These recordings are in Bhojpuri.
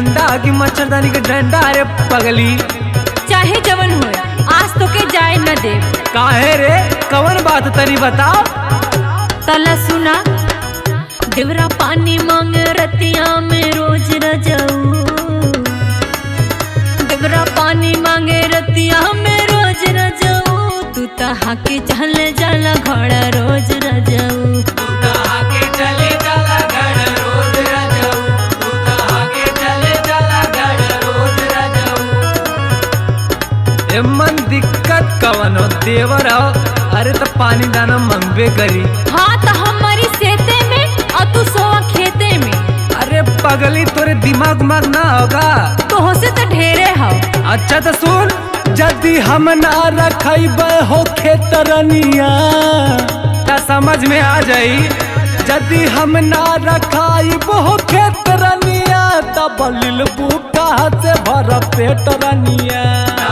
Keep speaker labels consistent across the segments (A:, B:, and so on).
A: झंडा की मच्छरदानी के डंडा अरे पगली
B: चाहे जवन हो आज तो के जाए न दे
A: काहे रे कवन बात तनी बताओ
B: तला सुना देवरा पानी मांग रतिया में रोज रजाऊ देवरा पानी मांगे रतिया में रोज रजाऊ तू तहा के चल जाला घड़ा रोज रजाऊ
A: एमन दिक्कत कवन हो देवर हो अरे तो पानी दाना मंगबे करी
B: हाँ तो हमारी सेते में और तू सोवा खेते में
A: अरे पगली तोरे दिमाग माग ना होगा
B: तो हो से तो ढेरे हो
A: अच्छा तो सुन जदि हम ना रखब हो खेतरनिया ता समझ में आ जाई जदि हम ना रखाइब हो खेतरनिया तब लिल बुका से भर पेट रनिया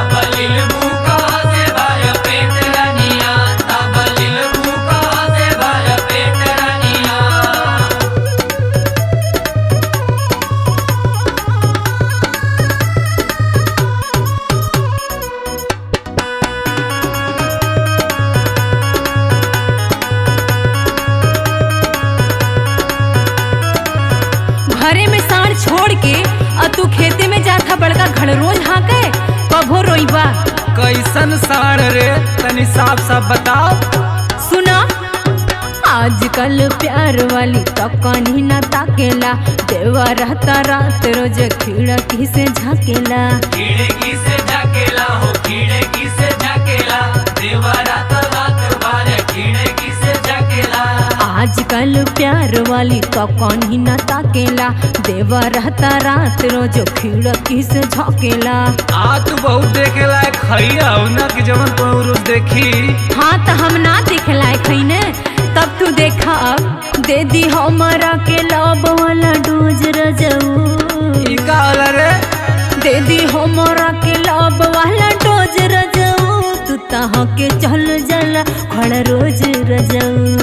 B: घरे में साड़ छोड़ के और तू खेते में जाता बड़का घर रोज हाँके कभो रोईबा
A: कैसन साड़ रे तनी साफ साफ बताओ
B: सुना आजकल प्यार वाली तो कहीं ना ताकेला देवा रहता रात रोज खिड़की से झाकेला
A: खिड़की से झकेला हो खिड़की से झकेला देवरा तो रात भर खिड़की से झकेला
B: आजकल प्यार वाली तो कहीं ना ताकेला देवा रहता रात रोज खिड़की से झाकेला
A: आ तू बहुत देखे लायक खैया हो ना कि जवन को रोज देखी
B: हाँ तो हम ना देख लायक है ने तब तू देखा अब दे दी हमारा के लब वाला डोज रजऊ
A: ई का होला रे
B: दे दी हमारा के लब वाला डोज रजऊ तू तहाँ के चल जला खड़ रोज रजऊ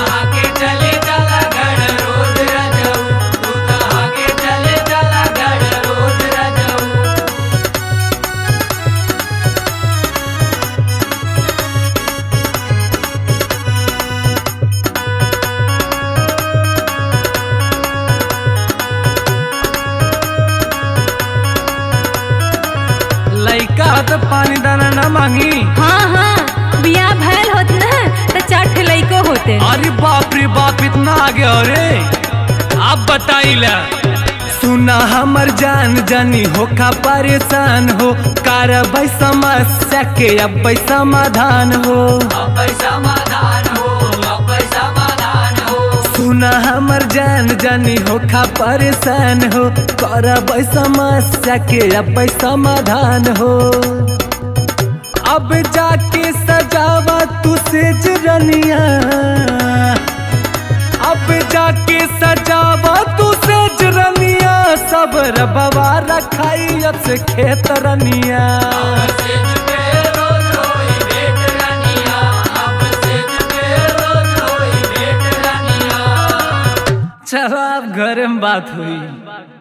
A: लइका तो पानी दाना ना मांगी
B: हाँ हाँ बिया भैल होत ना तो चार ठे लइको होते
A: अरे बाप रे बाप इतना आगे हो रे आप बताइला सुना हमर जान जानी हो का परेशान हो कार समस्या के अब समाधान हो सुना हमर जान जानी हो खा परेशान हो करब समस्या के अब समाधान हो अब जाके सजावा तू सेज रनिया अब जाके सजावा तू सेज रनिया सब रबवा रखाई अब से खेत रनिया चलो अब घर में बात हुई